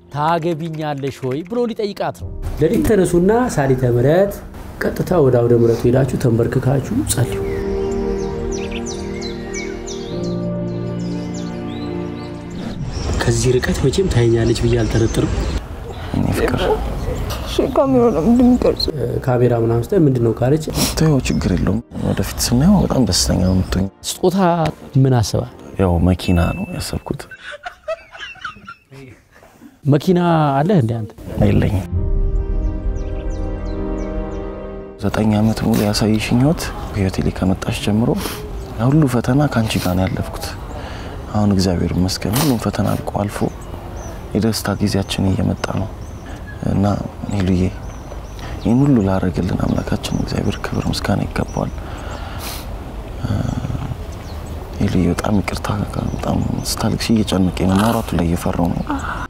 ታገቢኛለሽ ወይ ብሎ ሊጠይቃት ነው። ሌሊት ተነሱና ሳሊተ ምሕረት ቀጥታ ወደ አውደ ምሕረቱ ሄዳችሁ ተንበርክካችሁ ጸልዩ። ከዚህ ርቀት መቼም ታየኛለች ብዬ አልጠረጥርም። እኔ ፍቅር ካሜራ ነው እንደሚቀርጽ ካሜራ ምናምን ስታይ ምንድን ነው ካለች ተይው፣ ችግር የለውም። ወደፊት ስናየው በጣም ደስተኛ ነው የምትሆኝ። ስጦታ ምን አስባል? ያው መኪና ነው ያሰብኩት። መኪና አለህ እንደ አንተ? የለኝም። ዘጠኝ ዓመት ሙሉ ያሳየሽኝ ህይወት በህይወቴ ላይ ከመጣሽ ጀምሮ ያ ሁሉ ፈተና ከአንቺ ጋር ነው ያለፍኩት። አሁን እግዚአብሔር ይመስገን ሁሉም ፈተና አልቆ አልፎ የደስታ ጊዜያችን እየመጣ ነው እና ሄሉዬ ይህን ሁሉ ላደረግልን አምላካችን እግዚአብሔር ክብር ምስጋና ይገባዋል። ሄሉዬ በጣም ይቅርታ፣ በጣም ስታልቅሽ እየጨነቀኝ ነው። ማውራቱ ላይ እየፈራው ነው።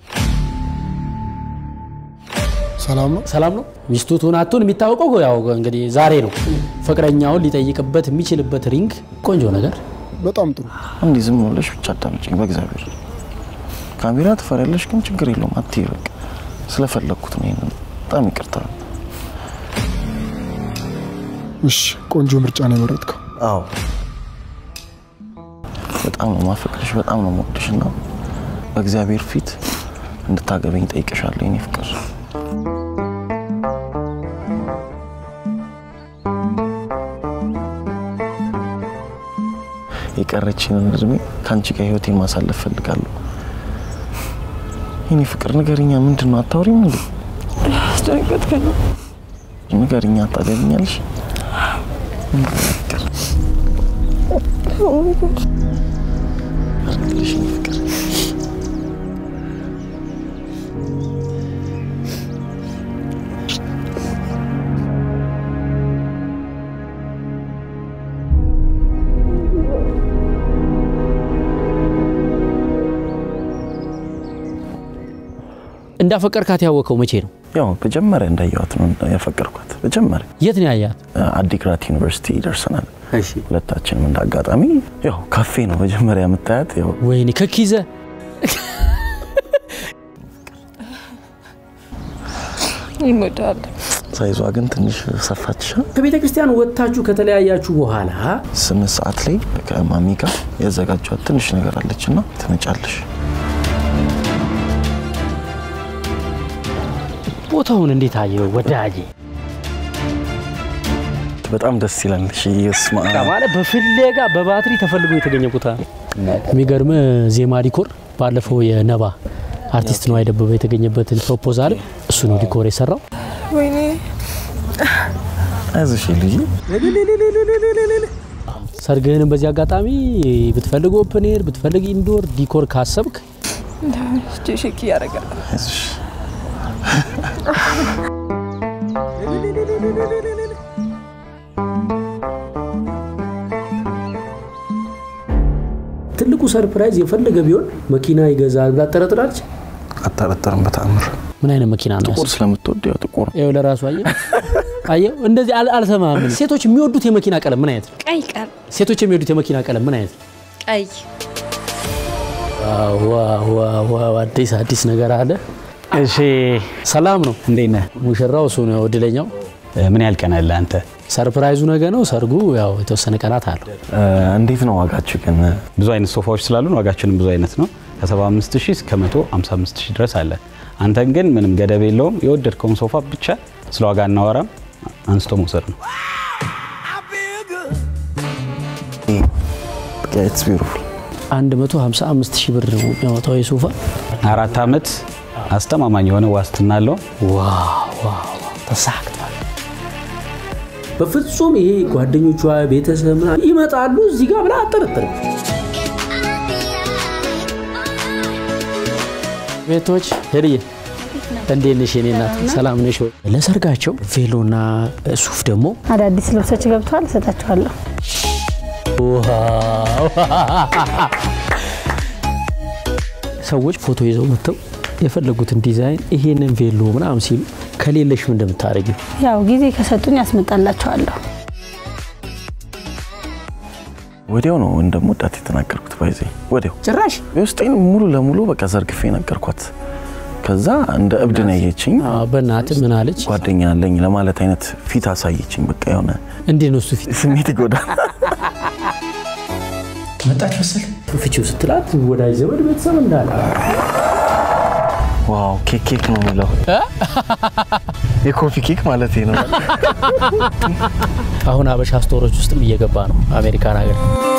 ሰላም ነው። ሰላም ነው። ሚስቱ ትሁን አትሁን የሚታወቀው ያው እንግዲህ ዛሬ ነው። ፍቅረኛውን ሊጠይቅበት የሚችልበት ሪንግ ቆንጆ ነገር በጣም ጥሩ። እንዲህ ዝም ብለሽ ብቻ አዳምጪኝ በእግዚአብሔር። ካሜራ ትፈሪያለሽ፣ ግን ችግር የለውም አትይ። በቃ ስለፈለግኩት ነው። ይሄንን በጣም ይቅርታ። እሺ፣ ቆንጆ ምርጫ ነው የመረጥከው። አዎ በጣም ነው ማፈቅርሽ፣ በጣም ነው የምወድሽ እና በእግዚአብሔር ፊት እንድታገበኝ ጠይቅሻለሁ የኔ ፍቅር። የቀረችንን እድሜ ከአንቺ ጋር ህይወቴን ማሳለፍ ፈልጋለሁ። የኔ ፍቅር ንገሪኛ፣ ምንድን ነው አታወሪም እንዴ? አስደነገጥከኝ። ንገሪኛ፣ ታገቢኛለሽ? አድርግልሽ የኔ ፍቅር። እንዳፈቀርካት ያወቀው መቼ ነው? ያው መጀመሪያ እንዳየኋት ነው ያፈቀርኳት። መጀመሪያ የት ነው ያያት? አዲግራት ዩኒቨርሲቲ ደርሰናል ሁለታችንም። እንደ አጋጣሚ ያው ካፌ ነው መጀመሪያ የምታያት። ያው ወይኔ ከኪዘ ይሞዳል። ሳይዟ ግን ትንሽ ሰፋች። ከቤተ ክርስቲያን ወጥታችሁ ከተለያያችሁ በኋላ ስምንት ሰዓት ላይ ከማሚ ጋር ያዘጋጇት ትንሽ ነገር አለች እና ትመጫለሽ። ቦታውን እንዴት አየው ወዳጄ? በጣም ደስ ይላል። እሺ ስማ ማለት በፍለጋ በባትሪ ተፈልጎ የተገኘ ቦታ ነው። የሚገርም ዜማ ዲኮር ባለፈው የነባ አርቲስት ነው አይደበበ የተገኘበትን ፕሮፖዛል እሱ ነው ዲኮር የሰራው። ወይኔ አይዞሽ ልጅ ሰርግህንም በዚህ አጋጣሚ ብትፈልግ ኦፕን ኤር ብትፈልግ ኢንዶር ዲኮር ካሰብክ ሼክ እያደረጋል። አይዞሽ ትልቁ ሰርፕራይዝ የፈለገ ቢሆን መኪና ይገዛል ብላ ጠረጥራለች። አጠረጠርም በተአምር ምን አይነት መኪና ነው? ጥቁር ስለምትወድ ያው ጥቁር ይኸው ለራሱ አየህ አየው፣ እንደዚህ አል- አልሰማህም። ሴቶች የሚወዱት የመኪና ቀለም ምን አይነት ነው? ቀይ ቀር ሴቶች የሚወዱት የመኪና ቀለም ምን አይነት ነው? ቀይ ዋው ዋው ዋው ዋው፣ አዲስ አዲስ ነገር አለ። እሺ ሰላም ነው። እንዴት ነህ? ሙሽራው እሱ ነው እድለኛው። ምን ያህል ቀን አለ አንተ? ሰርፕራይዙ ነገ ነው። ሰርጉ ያው የተወሰነ ቀናት አለው። እንዴት ነው ዋጋችሁ ግን? ብዙ አይነት ሶፋዎች ስላሉን ዋጋችንም ብዙ አይነት ነው። ከ75 ሺህ እስከ 155 ሺህ ድረስ አለ። አንተን ግን ምንም ገደብ የለውም። የወደድከውን ሶፋ ብቻ ስለ ዋጋ እናወራም፣ አንስቶ መውሰድ ነው። ኢትስ ቢዩቲፉል 155 ሺህ ብር ነው የሚያወጣው የሶፋ። አራት ዓመት አስተማማኝ የሆነ ዋስትና አለው። ዋው ዋው ተሳክቷል። በፍጹም ይሄ ጓደኞቿ ቤተሰብ ምናምን ይመጣሉ እዚህ ጋር ብላ አጠረጥርም። ቤቶች ሄድዬ እንዴት ነሽ የኔ እናት? ሰላም ነሽ ወይ? ለሰርጋቸው ቬሎና ሱፍ ደግሞ አዳዲስ ልብሶች ገብተዋል፣ እሰጣችኋለሁ። ዋው! ሰዎች ፎቶ ይዘው መጥተው የፈለጉትን ዲዛይን ይሄንን ቬሎ ምናምን ሲሉ ከሌለሽ ምን እንደምታደርጊው ያው ጊዜ ከሰጡኝ ያስመጣላችኋለሁ። ወዲያው ነው እንደምወዳት የተናገርኩት። ባይዘ ወዲያው ጭራሽ የውስጤን ሙሉ ለሙሉ በቃ ዘርግፌ ነገርኳት። ከዛ እንደ እብድ ነው ያየችኝ። አዎ፣ በእናትህ ምን አለች? ጓደኛ አለኝ ለማለት አይነት ፊት አሳየችኝ። በቃ የሆነ እንዴት ነው እሱ ፊት ስሜት ይጎዳል። መጣች መሰል ፍቺው ስትላት ወዳጅ ዘመድ ቤተሰብ እንዳለ ዋው ኬክ ኬክ ነው የሚለው የኮፊ ኬክ ማለት ነው። አሁን አበሻ ስቶሮች ውስጥም እየገባ ነው አሜሪካን ሀገር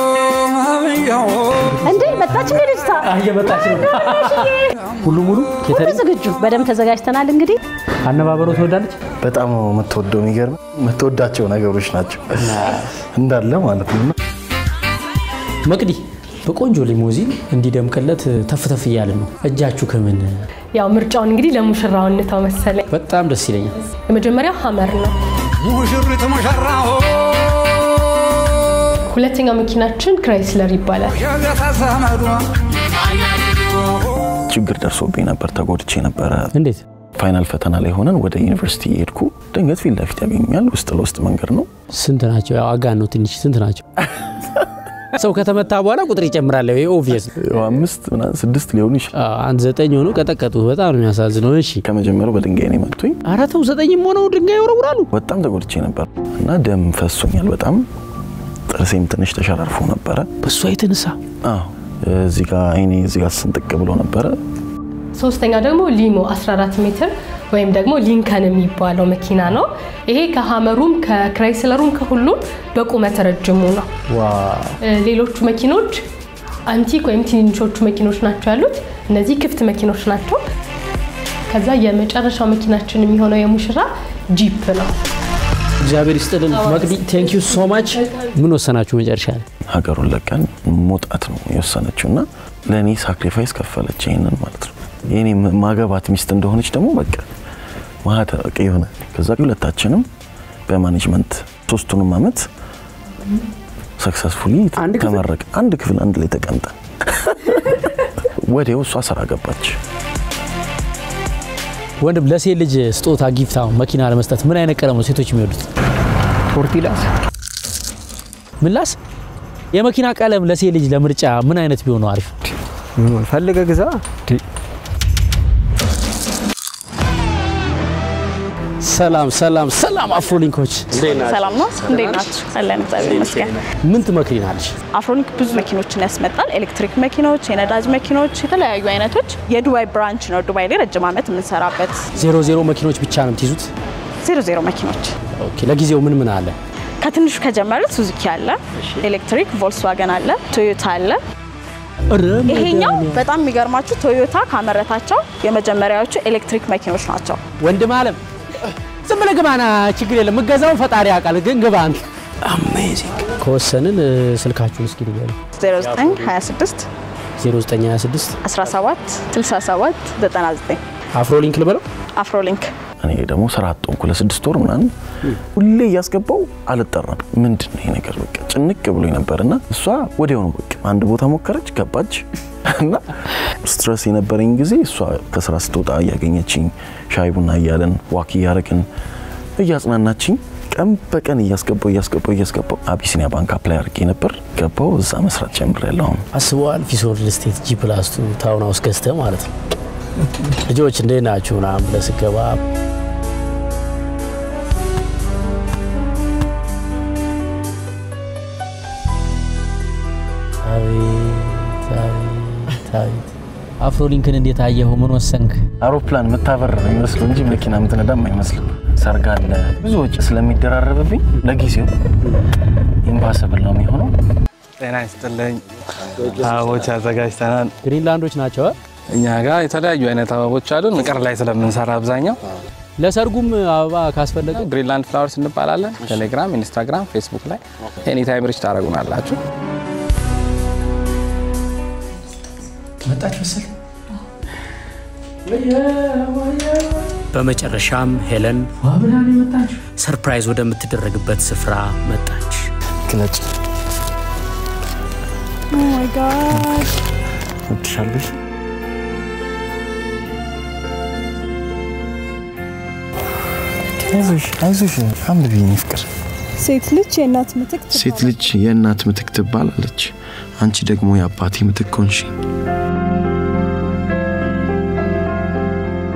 እንዴ መጣች እንግዲህ ልጅቷ እየመጣች ነው ሁሉ ሙሉ ሁሉ ኬተሪንግ ዝግጁ በደንብ ተዘጋጅተናል እንግዲህ አነባበሮ ትወዳለች በጣም ነው የምትወደው። የሚገርም የምትወዳቸው ነገሮች ናቸው እንዳለ ማለት ነው። መቅዲ በቆንጆ ሊሞዚን እንዲደምቅለት ተፍ ተፍ እያልን ነው እጃችሁ ከምን ያው ምርጫውን እንግዲህ ለሙሽራው እንተው መሰለኝ። በጣም ደስ ይለኛል የመጀመሪያው ሀመር ነው። ሙሽሪት ሙሽራው ሁለተኛው መኪናችን ክራይስለር ይባላል። የቤተዘመዱ ችግር ደርሶብኝ ነበር፣ ተጎድቼ ነበረ። እንዴት ፋይናል ፈተና ላይ ሆነን ወደ ዩኒቨርሲቲ የሄድኩ ድንገት ፊት ለፊት ያገኙኛል። ውስጥ ለውስጥ መንገድ ነው። ስንት ናቸው ያው አጋን ነው ትንሽ ስንት ናቸው ሰው ከተመታ በኋላ ቁጥር ይጨምራል ይሄ ኦብቪየስ ያው አምስት ምናምን ስድስት ሊሆኑ ይችላል። አንድ ዘጠኝ ሆኖ ቀጠቀጡ በጣም ነው የሚያሳዝነው እሺ ከመጀመሪያው በድንጋይ ነው የመቱኝ። ኧረ ተው ዘጠኝም ሆነው ድንጋይ ይወረውራሉ በጣም ተጎድቼ ነበር እና ደም ፈሶኛል በጣም ጥርሴም ትንሽ ተሸራርፎ ነበረ። በእሷ የተነሳ አዎ እዚህ ጋር አይኔ እዚህ ጋር ስንጥቅ ብሎ ነበረ። ሶስተኛው ደግሞ ሊሞ 14 ሜትር ወይም ደግሞ ሊንከን የሚባለው መኪና ነው። ይሄ ከሀመሩም ከክራይስለሩም ከሁሉም በቁመት ረጅሙ ነው። እ፣ ሌሎቹ መኪኖች አንቲክ ወይም ትንንሾቹ መኪኖች ናቸው ያሉት። እነዚህ ክፍት መኪኖች ናቸው። ከዛ የመጨረሻው መኪናችን የሚሆነው የሙሽራ ጂፕ ነው። እግዚአብሔር ይስጥልን መቅዲ ቴንክ ዩ ሶ ማች ምን ወሰናችሁ መጨረሻ ላይ ሀገሩን ለቀን መውጣት ነው የወሰነችው እና ለእኔ ሳክሪፋይስ ከፈለች ይሄንን ማለት ነው። የኔ ማገባት ሚስት እንደሆነች ደግሞ በቃ ማህተ በቃ የሆነ ከዛ ሁለታችንም በማኔጅመንት ሶስቱንም አመት ሰክሰስፉሊ አንድ ክፍል? ተመረቅ አንድ ክፍል አንድ ላይ ተቀምጠን ወዲያው እሷ ስራ ገባች። ወንድም ለሴት ልጅ ስጦታ ጊፍት አሁን መኪና ለመስጠት ምን አይነት ቀለም ነው ሴቶች የሚወዱት ቶርቲላስ ምላስ የመኪና ቀለም ለሴት ልጅ ለምርጫ ምን አይነት ቢሆን ነው አሪፍ ፈልገ ግዛ ሰላም ሰላም ሰላም አፍሮሊንኮች ሰላም ነው። እንዴት ናችሁ? አለን እግዚአብሔር ይመስገን። ምን ትመክሪናለሽ አፍሮኒክ ብዙ መኪኖችን ያስመጣል። ኤሌክትሪክ መኪኖች፣ የነዳጅ መኪኖች፣ የተለያዩ አይነቶች። የዱባይ ብራንች ነው። ዱባይ ላይ ረጅም ዓመት የምንሰራበት ዜሮ ዜሮ መኪኖች ብቻ ነው የምትይዙት ዜሮ ዜሮ መኪኖች። ኦኬ ለጊዜው ምን ምን አለ ከትንሹ ከጀመሩት ሱዙኪ አለ፣ ኤሌክትሪክ ቮልስዋገን አለ፣ ቶዮታ አለ። ይሄኛው በጣም የሚገርማችሁ ቶዮታ ካመረታቸው የመጀመሪያዎቹ ኤሌክትሪክ መኪኖች ናቸው። ወንድም አለም ዝም ብለህ ግባና ችግር የለም ምገዛውን ፈጣሪ ያውቃል ግን ግባ አንተ አሜዚንግ ከወሰንን እ፣ ስልካችሁን እስኪ ንገሩ 0926 0926 17 67 99 አፍሮሊንክ ልበለው አፍሮሊንክ እኔ ደግሞ ስራ አጦንኩ ለስድስት ወር ምናምን ሁሌ እያስገባው አልጠራም። ምንድን ነው ይሄ ነገር በቃ ጭንቅ ብሎ ነበር እና እሷ ወዲያውኑ በቃ አንድ ቦታ ሞከረች ገባች እና ስትረስ የነበረኝ ጊዜ እሷ ከስራ ስትወጣ እያገኘችኝ ሻይ ቡና እያለን ዋክ እያደረግን እያጽናናችኝ ቀን በቀን እያስገባው እያስገባው እያስገባው አቢሲኒያ ባንክ አፕላይ አድርጌ ነበር ገባው እዛ መስራት ጀምሬያለሁ አሁን አስበዋል ፊሶር ሪል ስቴት ጂ ፕላስ ቱ ታውን ሃውስ ገዝተህ ማለት ነው ልጆች እንዴት ናችሁ ምናምን ብለህ ስገባ አቤት አቤት አቤት አፍሮሊንክን እንዴት አየኸው ምን ወሰንክ አውሮፕላን የምታበር ነው የሚመስለው እንጂ መኪና የምትነዳም አይመስልም። ሰርግ አለ፣ ብዙ ወጪ ስለሚደራረብብኝ ለጊዜው ኢምፓሰብል ነው የሚሆነው። ጤና ይስጥልኝ። አበቦች አዘጋጅተናል። ግሪንላንዶች ናቸው አ? እኛ ጋር የተለያዩ አይነት አበቦች አሉን። ፍቅር ላይ ስለምንሰራ አብዛኛው ለሰርጉም አበባ ካስፈለገ ግሪንላንድ ፍላወርስ እንባላለን። ቴሌግራም፣ ኢንስታግራም፣ ፌስቡክ ላይ ኤኒታይም ሪች ታደረጉናላችሁ። መጣች መሰል በመጨረሻም ሄለን ሰርፕራይዝ ወደምትደረግበት ስፍራ መጣች። ግለጭ ኦ ማይ ጋድ ወድሻለሽ። አይዞሽ አይዞሽ፣ አንብቢ የኔ ፍቅር። ሴት ልጅ የእናት ምትክ ሴት ልጅ የእናት ምትክ ትባላለች። አንቺ ደግሞ የአባቴ ምትክ ሆንሽ።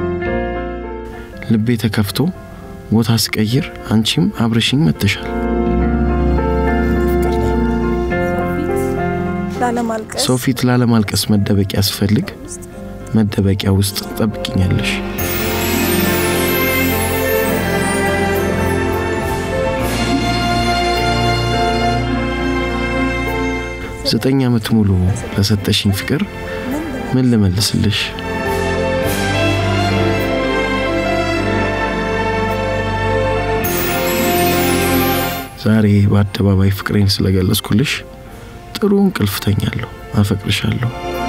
ልቤ ተከፍቶ ቦታ ስቀይር አንቺም አብረሽኝ መጥተሻል። ላለማልቀስ ሰው ፊት ላለማልቀስ መደበቂያ ስፈልግ መደበቂያ ውስጥ ትጠብቅኛለሽ። ዘጠኝ ዓመት ሙሉ ለሰጠሽኝ ፍቅር ምን ልመልስልሽ? ዛሬ በአደባባይ ፍቅሬን ስለገለጽኩልሽ ጥሩ እንቅልፍ ተኛለሁ። አፈቅርሻለሁ።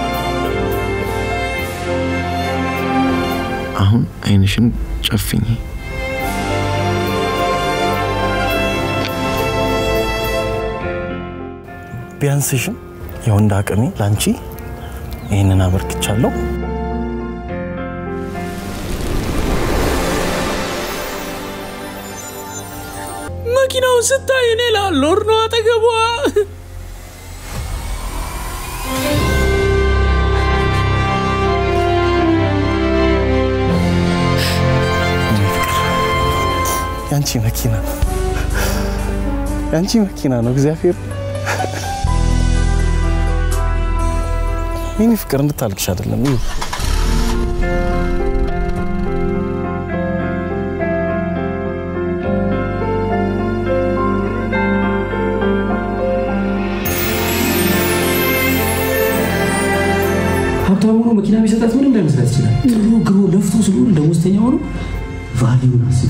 አሁን አይንሽን ጨፍኝ። ቢያንስሽም የወንድ አቅሜ ላንቺ ይህንን አበርክቻለሁ። መኪናውን ስታይ እኔ ላልኖር ነው አጠገቧ። ያንቺ መኪና ያንቺ መኪና ነው። እግዚአብሔር የኔ ፍቅር እንድታልቅሽ አይደለም። ይህ ሀብታም ሆኖ መኪና ቢሰጣት ምንም ላይመስላት ይችላል። ጥሩ ግሮ ለፍቶ ስለሆነ ደሞዝተኛ ሆኖ ቫሊዩን አስቢ።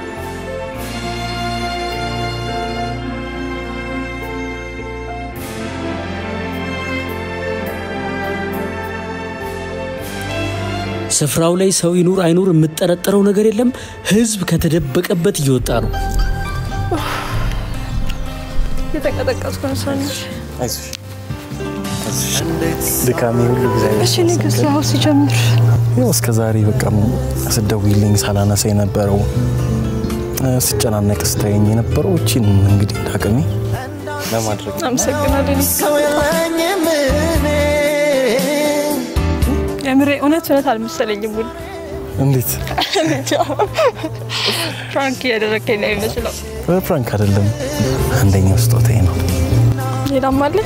ስፍራው ላይ ሰው ይኑር አይኑር የምጠረጠረው ነገር የለም። ህዝብ ከተደበቀበት እየወጣ ነው። የተቀጠቀስኩ ነው ሰንሽ አይዞሽ ድካሜ ሁሉ ጊዜ እሺ ንግስት ያው ሲጀምር ያው እስከ ዛሬ በቃ ስደውይልኝ ሳላነሳ የነበረው ስጨናነቅ ስታየኝ የነበረው እቺን እንግዲህ እንዳቅሜ ለማድረግ አመሰግናለሁ። የምሬ እውነት እውነት አልመሰለኝም። ውል እንዴት ፍራንክ እያደረግከኝ ነው የሚመስለው። ፍራንክ አይደለም፣ አንደኛው ስጦታዬ ነው። ሌላም አለ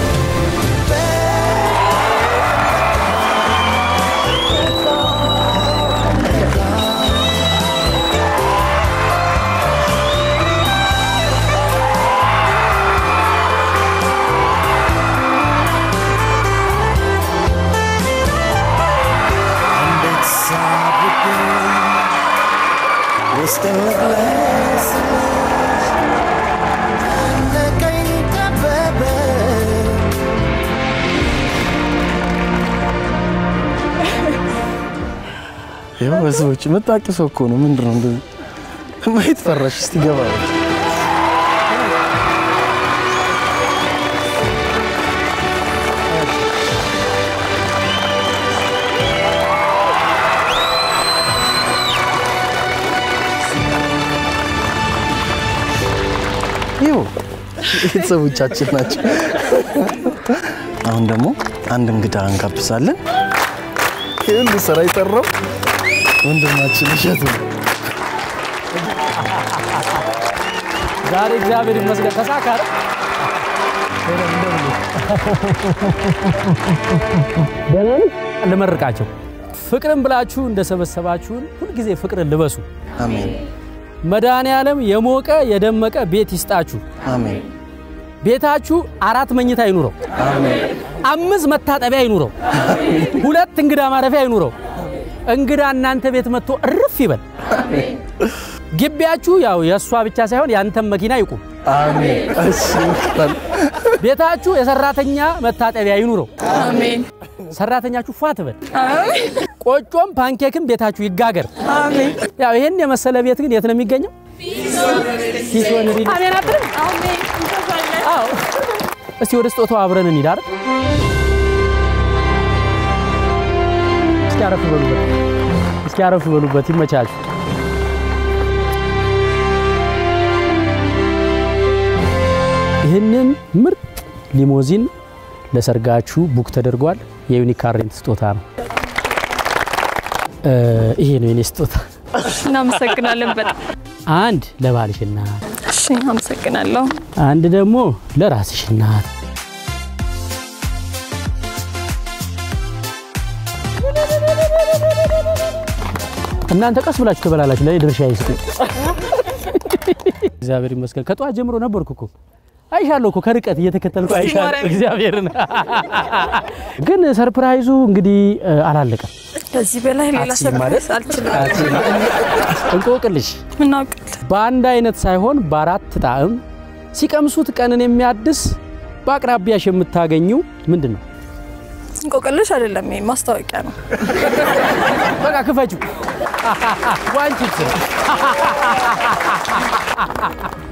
ያው በሰዎች መጣቂ ሰው እኮ ነው። ምንድን ነው እንደዚህ ማየት ፈራሽ? እስቲ ገባ ይኸው ቤተሰቦቻችን ናቸው። አሁን ደግሞ አንድ እንግዳ እንጋብዛለን። ይህ ሁሉ ስራ የሰራው ወንድማችን እሸቱ ነው። ዛሬ እግዚአብሔር ይመስገን ተሳካ አይደል? ደህና ነህ? ልመርቃቸው። ፍቅርን ብላችሁ እንደሰበሰባችሁን ሁልጊዜ ፍቅርን ልበሱ። አሜን መድኃኔ ዓለም የሞቀ የደመቀ ቤት ይስጣችሁ። አሜን ቤታችሁ አራት መኝታ ይኑረው። አሜን አምስት መታጠቢያ ይኑረው። ሁለት እንግዳ ማረፊያ ይኑረው። እንግዳ እናንተ ቤት መጥቶ እርፍ ይበል። ግቢያችሁ ያው የእሷ ብቻ ሳይሆን ያንተም መኪና ይቁም። አሜን እሺ ቤታችሁ የሰራተኛ መታጠቢያ ይኑረው። አሜን ሰራተኛችሁ ፏ ትበል። ቆጮም ፓንኬክም ቤታችሁ ይጋገር። አሜን ያው ይህን የመሰለ ቤት ግን የት ነው የሚገኘው? ኪሶን ሪል አሜን አትልም? አሜን አዎ። እስቲ ወደ ስጦታው አብረን እንሂድ አይደል? እስኪ አረፍ በሉበት፣ እስኪ አረፍ በሉበት። ይመቻችሁ። ይህንን ምርጥ ሊሞዚን ለሰርጋችሁ ቡክ ተደርጓል። የዩኒክ ካር ሬንት ስጦታ ነው። እ፣ ይሄ ነው የኔ ስጦታ። እናመሰግናለን በጣም አንድ ለባልሽ እናት፣ እሺ፣ አመሰግናለሁ። አንድ ደግሞ ለራስሽ እናት። እናንተ ቀስ ብላችሁ ትበላላችሁ፣ ለእኔ ድርሻ ይስጡኝ። እግዚአብሔር ይመስገን። ከጠዋት ጀምሮ ነበርኩ እኮ አይሻለሁ እኮ ከርቀት እየተከተልኩ አይሻለሁ። እግዚአብሔርን ግን ሰርፕራይዙ እንግዲህ እ፣ አላለቀም። ከዚህ በላይ ሌላ አትችይም ማለት? ሰርፕራይዝ አልችልም። እንቆቅልሽ ምናውቅል በአንድ አይነት ሳይሆን በአራት ጣዕም ሲቀምሱት ቀንን የሚያድስ በአቅራቢያሽ የምታገኙ ምንድን ነው? እንቆቅልሽ አይደለም፣ ይሄ ማስታወቂያ ነው። በቃ ክፈችው። ዋንቺ